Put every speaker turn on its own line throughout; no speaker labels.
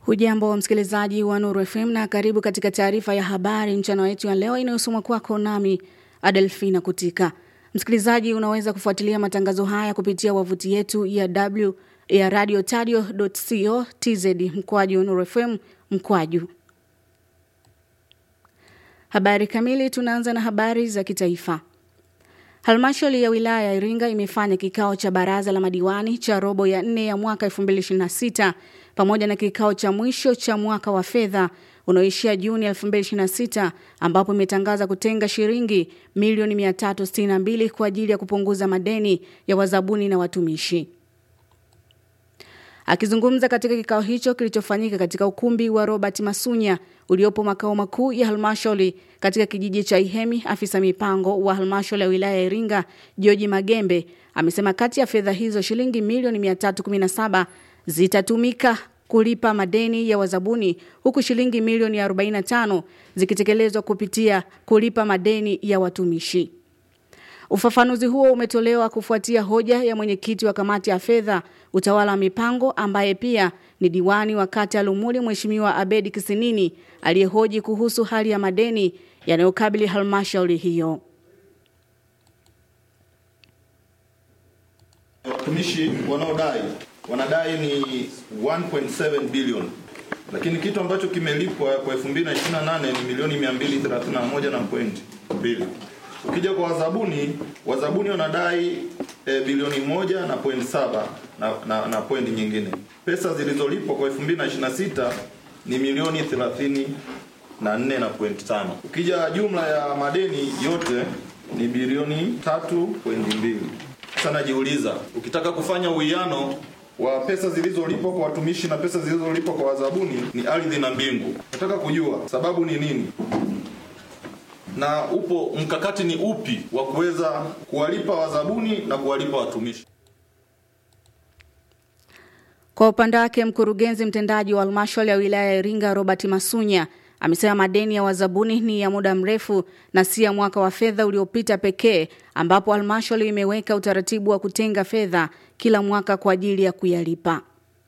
Hujambo msikilizaji wa Nuru FM na karibu katika taarifa ya habari mchana wetu ya leo inayosomwa kwako nami Adelfina Kutika. Msikilizaji, unaweza kufuatilia matangazo haya kupitia wavuti yetu ya w ya radiotadio.co.tz mkwaju Nuru FM mkwaju. Habari kamili, tunaanza na habari za kitaifa. Halmashauri ya wilaya ya Iringa imefanya kikao cha baraza la madiwani cha robo ya nne ya mwaka 2026 pamoja na kikao cha mwisho cha mwaka wa fedha unaoishia Juni 2026 ambapo imetangaza kutenga shilingi milioni 362 kwa ajili ya kupunguza madeni ya wazabuni na watumishi. Akizungumza katika kikao hicho kilichofanyika katika ukumbi wa Robert Masunya uliopo makao makuu ya halmashauri katika kijiji cha Ihemi, afisa mipango wa halmashauri ya wilaya ya Iringa George Magembe amesema kati ya fedha hizo shilingi milioni 317 zitatumika kulipa madeni ya wazabuni huku shilingi milioni 45 zikitekelezwa kupitia kulipa madeni ya watumishi. Ufafanuzi huo umetolewa kufuatia hoja ya mwenyekiti wa kamati ya fedha, utawala wa mipango ambaye pia ni diwani wa kata ya Lumuli Mheshimiwa Abedi Kisinini aliyehoji kuhusu hali ya madeni yanayokabili halmashauri hiyo.
Watumishi wanaodai wanadai ni 1.7 bilioni, lakini kitu ambacho kimelipwa kwa 2028 ni milioni 231 na point mbili. Ukija kwa wazabuni, wazabuni wanadai e, bilioni moja na point saba na, na, na point nyingine. Pesa zilizolipwa kwa 2026 ni milioni 30 na nne na point tano. Ukija jumla ya madeni yote ni bilioni tatu point mbili. Sasa najiuliza, ukitaka kufanya uwiano wa pesa zilizolipwa kwa watumishi na pesa zilizolipwa kwa wazabuni ni ardhi na mbingu. Nataka kujua sababu ni nini na upo mkakati ni upi wa kuweza kuwalipa wazabuni na kuwalipa watumishi.
Kwa upande wake, mkurugenzi mtendaji wa halmashauri ya wilaya ya Iringa Robert Masunya amesema madeni ya wazabuni ni ya muda mrefu na si ya mwaka wa fedha uliopita pekee, ambapo halmashauri imeweka utaratibu wa kutenga fedha kila mwaka kwa ajili ya kuyalipa.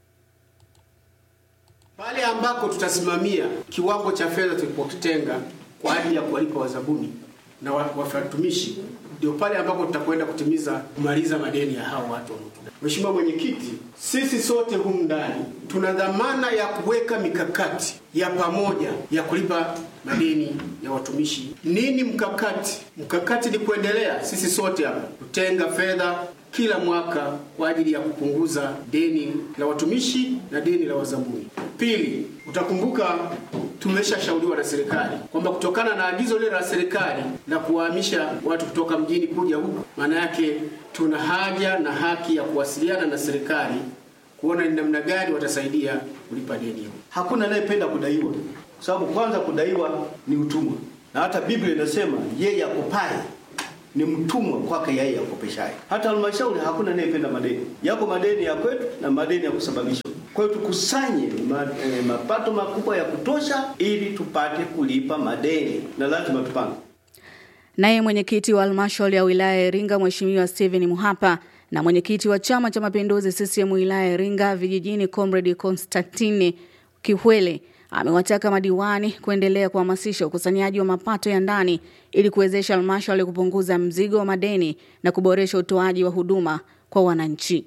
Pale ambako tutasimamia kiwango cha fedha tulipokitenga kwa ajili ya kuwalipa wazabuni na watumishi, ndio pale ambako tutakwenda kutimiza kumaliza madeni ya hao watu. Mheshimiwa Mwenyekiti, sisi sote humu ndani tuna dhamana ya kuweka mikakati ya pamoja ya kulipa madeni ya watumishi. Nini mkakati? Mkakati ni kuendelea sisi sote hapa kutenga fedha kila mwaka kwa ajili ya kupunguza deni la watumishi na deni la wazabuni. Pili, utakumbuka tumeshashauriwa na serikali kwamba kutokana na agizo lile la serikali la kuwahamisha watu kutoka mjini kuja huku, maana yake tuna haja na haki ya kuwasiliana na serikali kuona ni namna gani watasaidia kulipa deni hilo.
Hakuna anayependa kudaiwa, kwa sababu kwanza kudaiwa ni utumwa, na hata Biblia inasema yeye akopaye ni mtumwa kwake yeye akopeshaye. Hata halmashauri hakuna anayependa madeni. Yako madeni ya kwetu na madeni ya kusababisha. Kwa hiyo tukusanye ma, eh, mapato makubwa ya kutosha ili tupate kulipa madeni na lazima tupange.
Naye mwenyekiti wa halmashauri ya wilaya ya Iringa Mheshimiwa Steven Muhapa na mwenyekiti wa Chama cha Mapinduzi CCM wilaya ya Iringa vijijini Comrade Constantine Kihwele amewataka madiwani kuendelea kuhamasisha ukusanyaji wa mapato ya ndani ili kuwezesha halmashauri kupunguza mzigo wa madeni na kuboresha utoaji wa huduma kwa wananchi.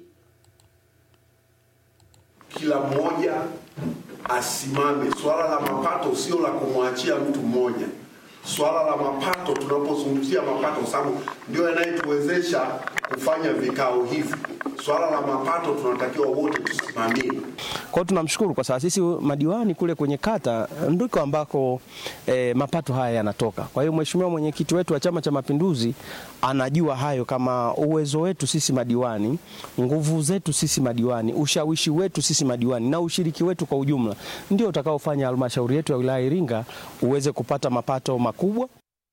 Kila mmoja asimame. Swala la mapato sio la kumwachia mtu mmoja. Swala la mapato, tunapozungumzia mapato, kwa sababu ndio yanayetuwezesha kufanya vikao hivi. Swala la mapato tunatakiwa wote tusimamie.
Kwa hiyo tunamshukuru kwa sababu sisi madiwani kule kwenye kata ndiko ambako e, mapato haya yanatoka. Kwa hiyo mheshimiwa mwenyekiti wetu wa Chama cha Mapinduzi anajua hayo kama uwezo wetu sisi madiwani, nguvu zetu sisi madiwani, ushawishi wetu sisi madiwani na ushiriki wetu kwa ujumla ndio utakaofanya halmashauri yetu ya wilaya Iringa uweze kupata mapato makubwa.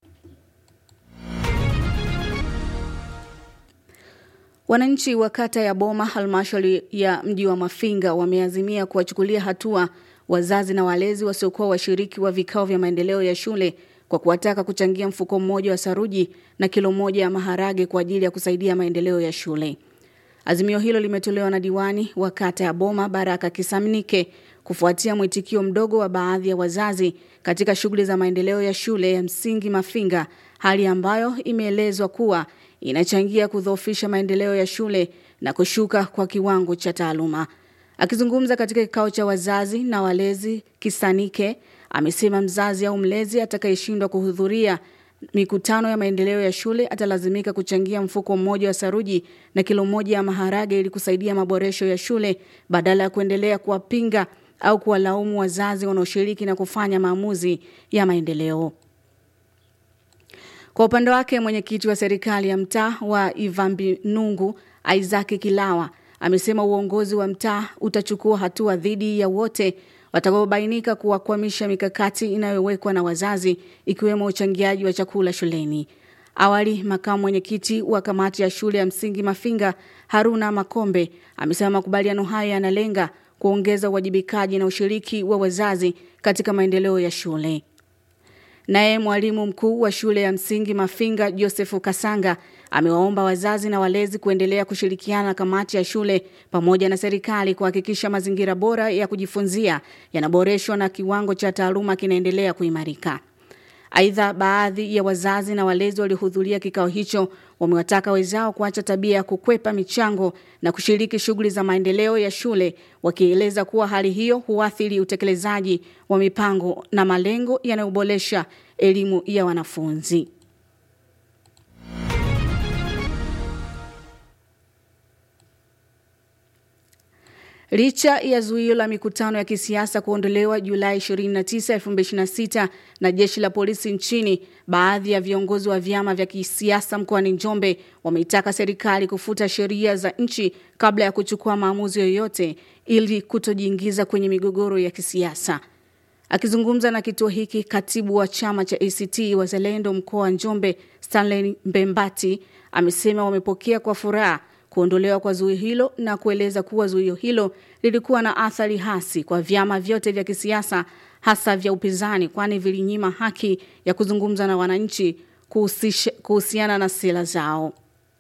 Wananchi wa kata ya Boma halmashauri ya mji wa Mafinga wameazimia kuwachukulia hatua wazazi na walezi wasiokuwa washiriki wa vikao vya maendeleo ya shule kwa kuwataka kuchangia mfuko mmoja wa saruji na kilo moja ya maharage kwa ajili ya kusaidia maendeleo ya shule. Azimio hilo limetolewa na diwani wa kata ya Boma Baraka Kisamnike kufuatia mwitikio mdogo wa baadhi ya wazazi katika shughuli za maendeleo ya shule ya msingi Mafinga, hali ambayo imeelezwa kuwa inachangia kudhoofisha maendeleo ya shule na kushuka kwa kiwango cha taaluma. Akizungumza katika kikao cha wazazi na walezi Kisanike, amesema mzazi au mlezi atakayeshindwa kuhudhuria mikutano ya maendeleo ya shule atalazimika kuchangia mfuko mmoja wa saruji na kilo moja ya maharage ili kusaidia maboresho ya shule badala ya kuendelea kuwapinga au kuwalaumu wazazi wanaoshiriki na kufanya maamuzi ya maendeleo. Kwa upande wake mwenyekiti wa serikali ya mtaa wa Ivambi Nungu Isaac Kilawa amesema uongozi wa mtaa utachukua hatua dhidi ya wote watakaobainika kuwakwamisha mikakati inayowekwa na wazazi ikiwemo uchangiaji wa chakula shuleni. Awali, makamu mwenyekiti wa kamati ya shule ya msingi Mafinga Haruna Makombe amesema makubaliano hayo yanalenga kuongeza uwajibikaji na ushiriki wa wazazi katika maendeleo ya shule. Naye mwalimu mkuu wa shule ya msingi Mafinga Josefu Kasanga amewaomba wazazi na walezi kuendelea kushirikiana na kamati ya shule pamoja na serikali kuhakikisha mazingira bora ya kujifunzia yanaboreshwa na kiwango cha taaluma kinaendelea kuimarika. Aidha, baadhi ya wazazi na walezi waliohudhuria kikao hicho wamewataka wenzao kuacha tabia ya kukwepa michango na kushiriki shughuli za maendeleo ya shule, wakieleza kuwa hali hiyo huathiri utekelezaji wa mipango na malengo yanayoboresha elimu ya wanafunzi. Licha ya zuio la mikutano ya kisiasa kuondolewa Julai 29, 2026 na jeshi la polisi nchini, baadhi ya viongozi wa vyama vya kisiasa mkoani Njombe wameitaka serikali kufuta sheria za nchi kabla ya kuchukua maamuzi yoyote ili kutojiingiza kwenye migogoro ya kisiasa. Akizungumza na kituo hiki, katibu wa chama cha ACT Wazalendo mkoa wa Njombe Stanley Mbembati amesema wamepokea kwa furaha kuondolewa kwa zuio hilo na kueleza kuwa zuio hilo lilikuwa na athari hasi kwa vyama vyote vya kisiasa hasa vya upinzani, kwani vilinyima haki ya kuzungumza na wananchi kuhusiana na sera zao.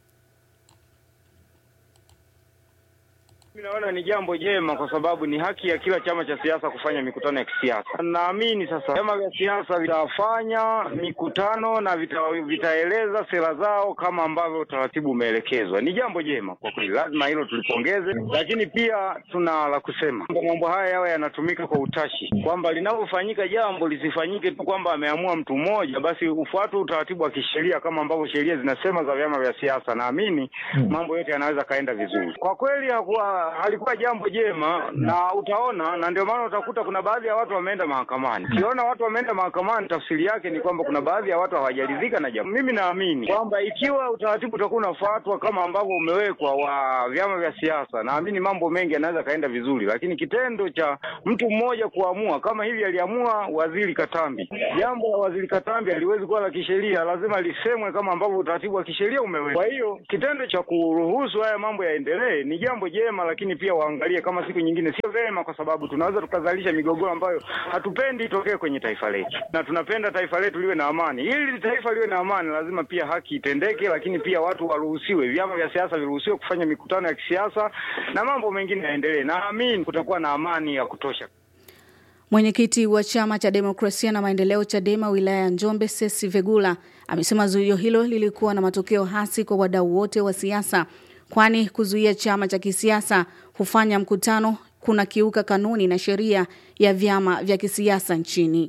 Mimi naona ni jambo jema kwa sababu ni haki ya kila chama cha siasa kufanya mikutano ya kisiasa. Naamini sasa vyama vya siasa vitafanya mikutano na vita, vitaeleza sera zao kama ambavyo utaratibu umeelekezwa. Ni jambo jema kwa kweli, lazima hilo tulipongeze, lakini pia tuna la kusema mambo haya yawe yanatumika kwa utashi, kwamba linapofanyika jambo lisifanyike tu kwamba ameamua mtu mmoja, basi ufuatwe utaratibu wa kisheria kama ambavyo sheria zinasema za vyama vya siasa. Naamini mambo yote yanaweza kaenda vizuri. Kwa kweli hakuwa halikuwa jambo jema, na utaona, na ndio maana utakuta kuna baadhi ya watu wameenda mahakamani. Ukiona watu wameenda mahakamani, tafsiri yake ni kwamba kuna baadhi ya watu hawajaridhika na jambo. Mimi naamini kwamba ikiwa utaratibu utakuwa unafuatwa kama ambavyo umewekwa wa vyama vya siasa, naamini mambo mengi yanaweza kaenda vizuri, lakini kitendo cha mtu mmoja kuamua kama hivi aliamua Waziri Katambi, jambo la Waziri Katambi haliwezi kuwa la kisheria, lazima lisemwe kama ambavyo utaratibu wa kisheria umewekwa. Kwa hiyo kitendo cha kuruhusu haya mambo yaendelee ni jambo jema, lakini pia waangalie kama siku nyingine sio vema, kwa sababu tunaweza tukazalisha migogoro ambayo hatupendi itokee kwenye taifa letu, na tunapenda taifa letu liwe na amani. Ili taifa liwe na amani, lazima pia haki itendeke, lakini pia watu waruhusiwe, vyama vya siasa viruhusiwe kufanya mikutano ya kisiasa na mambo mengine yaendelee. Naamini kutakuwa na amani ya kutosha.
Mwenyekiti wa chama cha demokrasia na maendeleo Chadema wilaya ya Njombe Sesi Vegula amesema zuio hilo lilikuwa na matokeo hasi kwa wadau wote wa siasa, kwani kuzuia chama cha kisiasa hufanya mkutano kuna kiuka kanuni na sheria ya vyama vya kisiasa nchini.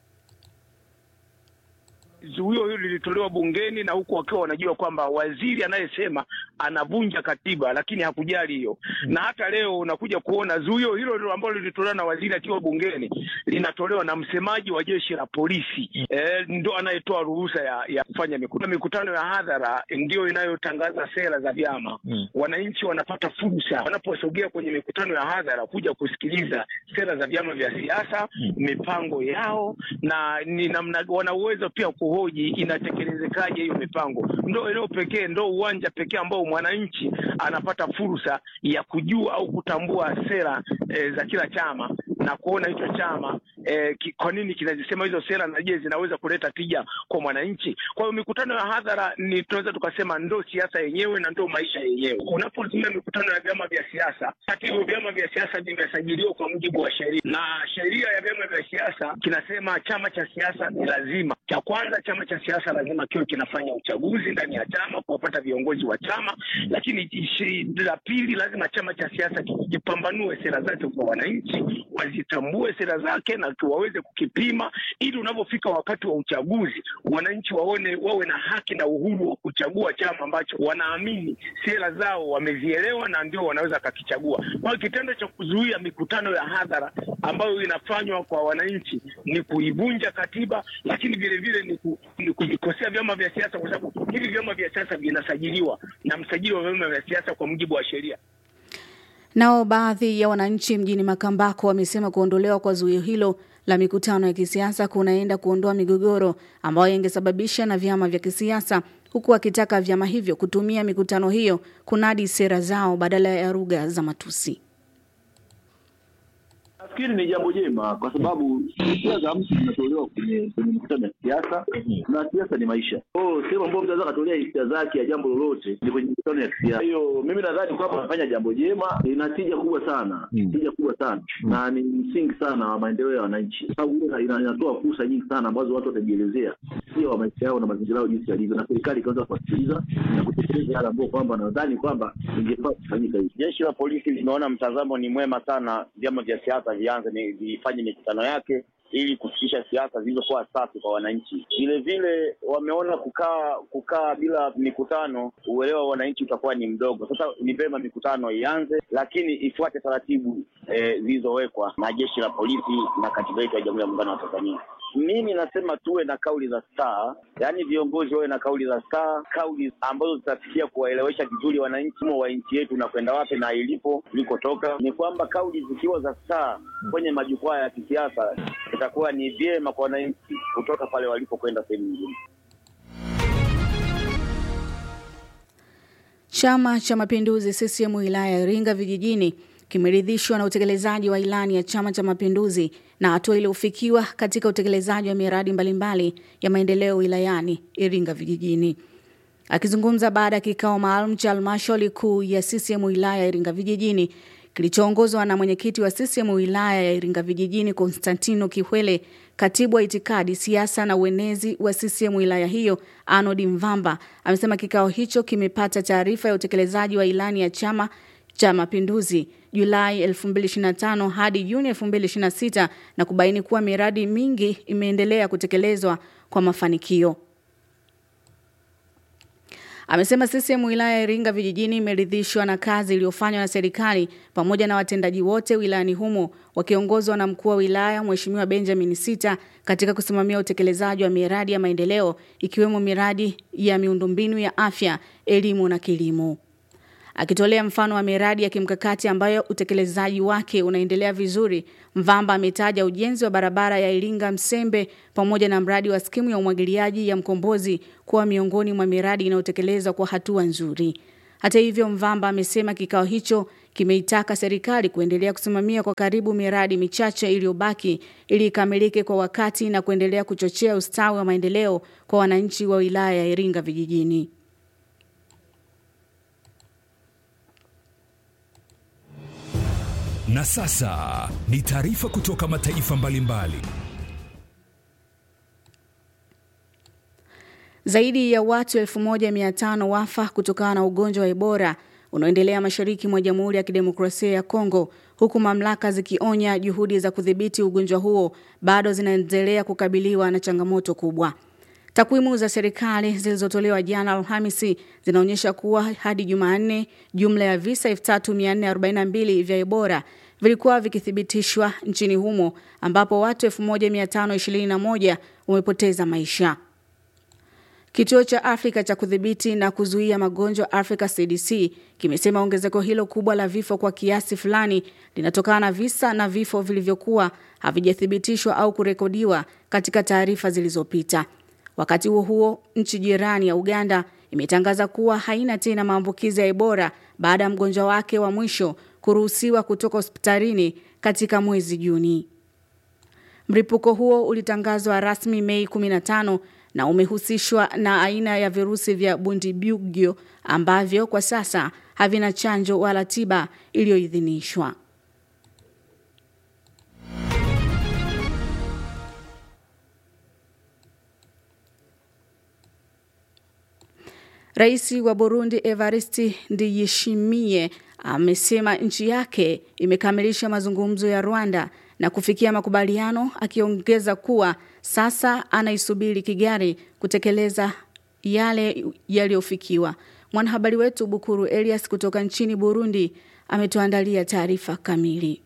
zuio hilo lilitolewa bungeni na huku wakiwa wanajua kwamba waziri anayesema anavunja katiba, lakini hakujali hiyo. Na hata leo unakuja kuona zuio hilo hilo ambalo lilitolewa na waziri akiwa bungeni linatolewa na msemaji wa jeshi la polisi e, ndo anayetoa ruhusa ya, ya kufanya mikutano. Mikutano ya hadhara ndio inayotangaza sera za vyama mm. Wananchi wanapata fursa wanaposogea kwenye mikutano ya hadhara kuja kusikiliza sera za vyama vya siasa mm. mipango yao na ni namna wana uwezo pia kuhoji inatekelezekaje hiyo mipango. Ndo eneo pekee, ndo uwanja pekee ambao mwananchi anapata fursa ya kujua au kutambua sera e, za kila chama na kuona hicho chama eh, ki, kwa nini kinazisema hizo sera na je zinaweza kuleta tija kwa mwananchi. Kwa hiyo mikutano ya hadhara ni tunaweza tukasema ndo siasa yenyewe na ndo maisha yenyewe. Unapotumia mikutano ya vyama vya siasa, hata hivyo vyama vya siasa vimesajiliwa kwa mujibu wa sheria, na sheria ya vyama vya siasa kinasema chama cha siasa ni lazima, cha kwanza, chama cha siasa lazima kiwe kinafanya uchaguzi ndani ya chama kuwapata viongozi wa chama, lakini ishi- la pili, lazima chama cha siasa kijipambanue sera zake kwa wananchi, wazitambue sera zake na waweze kukipima, ili unapofika wakati wa uchaguzi wananchi waone, wawe na haki na uhuru wa kuchagua chama ambacho wanaamini sera zao wamezielewa na ndio wanaweza kakichagua. Kwa hiyo kitendo cha kuzuia mikutano ya hadhara ambayo inafanywa kwa wananchi ni kuivunja katiba, lakini vile vile ni, ku, ni kuvikosea vyama vya siasa, kwa sababu hivi vyama vya siasa vinasajiliwa na msajili wa vyama vya siasa kwa mujibu wa sheria.
Nao baadhi ya wananchi mjini Makambako wamesema kuondolewa kwa zuio hilo la mikutano ya kisiasa kunaenda kuondoa migogoro ambayo ingesababisha na vyama vya kisiasa, huku wakitaka vyama hivyo kutumia mikutano hiyo kunadi sera zao badala ya lugha za matusi.
Nafikiri ni jambo jema kwa sababu hisia za mtu zinatolewa kwenye kwenye mikutano ya kisiasa na siasa ni maisha. Kwa hiyo sehemu ambayo mtu anaweza katolea hisia zake ya jambo lolote ni kwenye mikutano ya kisiasa. Kwa hiyo mimi nadhani kwamba anafanya jambo jema, ina tija kubwa sana, tija kubwa sana na ni msingi sana wa maendeleo ya wananchi, kwa sababu ina- ina- inatoa fursa nyingi sana ambazo watu watajielezea pia wa maisha yao na mazingira yao jinsi yalivyo, na serikali ikaweza kuwasikiliza na kutekeleza yale ambayo kwamba nadhani kwamba ingefaa kufanyika hivi.
Jeshi la polisi limeona mtazamo ni mwema sana, vyama vya siasa vianze ni- vifanye mikutano yake ili kufikisha siasa zilizokuwa safi kwa wananchi. Vile vile wameona kukaa kukaa bila mikutano, uelewa wa wananchi utakuwa ni mdogo. Sasa ni vyema mikutano ianze, lakini ifuate taratibu eh, zilizowekwa na jeshi la polisi na katiba yetu ya Jamhuri ya Muungano wa Tanzania. Mimi nasema tuwe na kauli za staa, yaani viongozi wawe na kauli za staa, kauli ambazo zitafikia kuwaelewesha vizuri wananchi mo wa nchi yetu na kwenda wapi na ilipo ilikotoka. Ni kwamba kauli zikiwa za staa kwenye majukwaa ya kisiasa, itakuwa ni vyema kwa wananchi kutoka pale walipokwenda sehemu nyingine.
Chama cha Mapinduzi CCM wilaya ya Iringa vijijini kimeridhishwa na utekelezaji wa ilani ya Chama cha Mapinduzi na hatua iliyofikiwa katika utekelezaji wa miradi mbalimbali ya maendeleo wilayani Iringa vijijini. Akizungumza baada ya kikao maalum cha halmashauri kuu ya CCM wilaya ya Iringa vijijini kilichoongozwa na mwenyekiti wa CCM wilaya ya Iringa vijijini Konstantino Kihwele, katibu wa itikadi, siasa na uenezi wa CCM wilaya hiyo Arnold Mvamba amesema kikao hicho kimepata taarifa ya utekelezaji wa ilani ya Chama cha Mapinduzi Julai 2025 hadi Juni 2026 na kubaini kuwa miradi mingi imeendelea kutekelezwa kwa mafanikio. Amesema CCM wilaya ya Iringa vijijini imeridhishwa na kazi iliyofanywa na serikali pamoja na watendaji wote wilayani humo wakiongozwa na mkuu wa wilaya Mheshimiwa Benjamin Sita katika kusimamia utekelezaji wa miradi ya maendeleo ikiwemo miradi ya miundombinu ya afya, elimu na kilimo. Akitolea mfano wa miradi ya kimkakati ambayo utekelezaji wake unaendelea vizuri, Mvamba ametaja ujenzi wa barabara ya Iringa Msembe pamoja na mradi wa skimu ya umwagiliaji ya Mkombozi kuwa miongoni mwa miradi inayotekelezwa kwa hatua nzuri. Hata hivyo, Mvamba amesema kikao hicho kimeitaka serikali kuendelea kusimamia kwa karibu miradi michache iliyobaki ili ikamilike kwa wakati na kuendelea kuchochea ustawi wa maendeleo kwa wananchi wa wilaya ya Iringa vijijini.
Na sasa ni taarifa kutoka mataifa mbalimbali.
Zaidi ya watu 1500 wafa kutokana na ugonjwa wa Ebola unaoendelea mashariki mwa Jamhuri ya Kidemokrasia ya Kongo, huku mamlaka zikionya juhudi za kudhibiti ugonjwa huo bado zinaendelea kukabiliwa na changamoto kubwa. Takwimu za serikali zilizotolewa jana Alhamisi zinaonyesha kuwa hadi Jumanne jumla ya visa 3442 vya Ebola vilikuwa vikithibitishwa nchini humo ambapo watu 1521 wamepoteza maisha. Kituo cha Afrika cha kudhibiti na kuzuia magonjwa Africa CDC kimesema ongezeko hilo kubwa la vifo kwa kiasi fulani linatokana na visa na vifo vilivyokuwa havijathibitishwa au kurekodiwa katika taarifa zilizopita. Wakati huo huo, nchi jirani ya Uganda imetangaza kuwa haina tena maambukizi ya Ebola baada ya mgonjwa wake wa mwisho kuruhusiwa kutoka hospitalini katika mwezi Juni. Mlipuko huo ulitangazwa rasmi Mei 15 na umehusishwa na aina ya virusi vya Bundibugyo ambavyo kwa sasa havina chanjo wala tiba iliyoidhinishwa. Rais wa Burundi Evariste Ndiyishimiye amesema nchi yake imekamilisha mazungumzo ya Rwanda na kufikia makubaliano akiongeza kuwa sasa anaisubiri Kigali kutekeleza yale yaliyofikiwa. Mwanahabari wetu Bukuru Elias kutoka nchini Burundi ametuandalia taarifa kamili.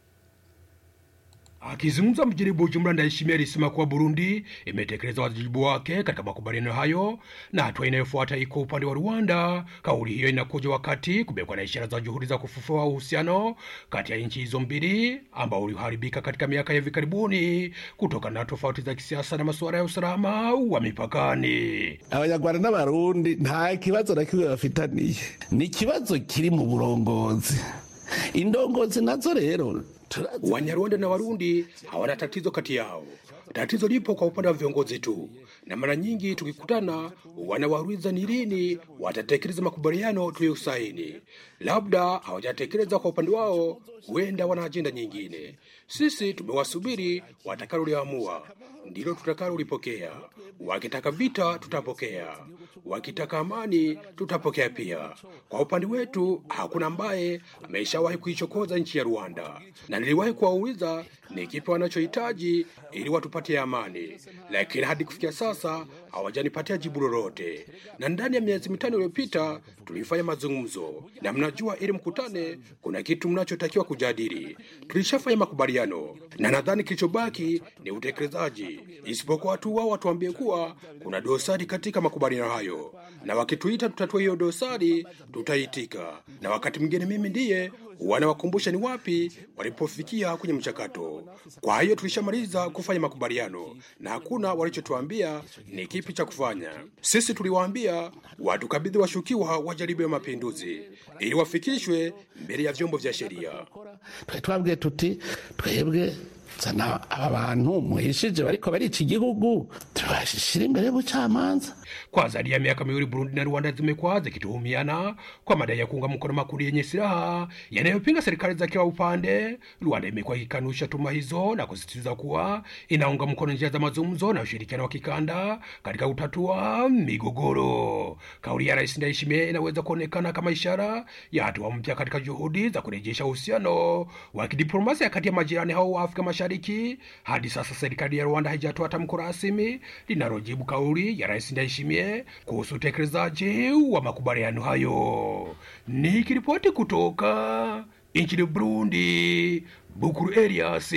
Akizungumza mjini Bujumbura, Ndayishimiye alisema kuwa Burundi imetekeleza wajibu wake katika makubaliano hayo na hatua inayofuata iko upande wa Rwanda. Kauli hiyo inakuja wakati kumekuwa na ishara za juhudi za kufufua uhusiano kati ya nchi hizo mbili ambao uliharibika katika miaka ya hivi karibuni kutokana na tofauti za kisiasa na masuala ya usalama wa mipakani.
abanyarwanda n'abarundi nta kibazo na kimwe bafitaniye ni ikibazo kiri mu burongozi indongozi nazo rero
Wanyarwanda na Warundi hawana tatizo kati yao. Tatizo lipo kwa upande wa viongozi tu, na mara nyingi tukikutana wanawauliza ni lini watatekeleza makubaliano tuliyosaini. Labda hawajatekeleza kwa upande wao, huenda wana ajenda nyingine. Sisi tumewasubiri, watakaloliamua ndilo tutakalolipokea. Wakitaka vita, tutapokea. Wakitaka amani, tutapokea pia. Kwa upande wetu, hakuna ambaye ameshawahi kuichokoza nchi ya Rwanda, na niliwahi kuwauliza ni kipi wanachohitaji ili watupatie amani, lakini hadi kufikia sasa hawajanipatia jibu lolote. Na ndani ya miezi mitano iliyopita tulifanya mazungumzo, na mnajua, ili mkutane, kuna kitu mnachotakiwa kujadili. Tulishafanya makubaliano, na nadhani kilichobaki ni utekelezaji, isipokuwa tu wao watuambie kuwa kuna dosari katika makubaliano hayo, na wakituita tutatue hiyo dosari, tutaitika. Na wakati mwingine mimi ndiye wanawakumbusha ni wapi walipofikia kwenye mchakato. Kwa hiyo tulishamaliza kufanya makubaliano na hakuna walichotuambia ni kipi cha kufanya. Sisi tuliwaambia watukabidhi washukiwa wa jaribio ya mapinduzi ili wafikishwe mbele ya vyombo vya sheria.
twari twabwiye tuti twebwe zana aba bantu muhishije bariko barica igihugu tubashishira imbere y'ubucamanza
Kwa zaidi ya miaka miwili Burundi na Rwanda zimekuwa zikituhumiana kwa madai ya kuunga mkono makundi yenye silaha yanayopinga serikali za kila upande. Rwanda imekuwa ikikanusha tuma hizo na kusisitiza kuwa inaunga mkono njia za mazungumzo na ushirikiano wa kikanda katika kutatua migogoro. Kauli ya Rais Ndayishimiye inaweza kuonekana kama ishara ya hatua mpya katika juhudi za kurejesha uhusiano wa kidiplomasia kati ya majirani hao wa Afrika Mashariki. Hadi sasa serikali ya Rwanda haijatoa tamko rasmi linalojibu kauli ya Rais Ndayishimiye kuhusu utekelezaji wa makubaliano hayo. Nikiripoti kutoka nchini Burundi, Bukuru Elias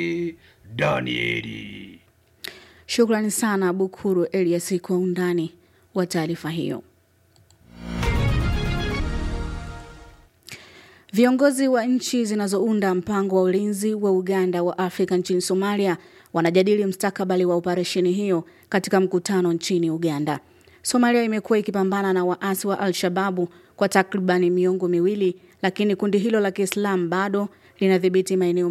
Danieli.
Shukrani sana Bukuru Elias kwa undani wa taarifa hiyo. Viongozi wa nchi zinazounda mpango wa ulinzi wa Uganda wa Afrika nchini Somalia wanajadili mstakabali wa operesheni hiyo katika mkutano nchini Uganda. Somalia imekuwa ikipambana na waasi wa Al-Shababu kwa takribani miongo miwili, lakini kundi hilo la Kiislamu bado linadhibiti maeneo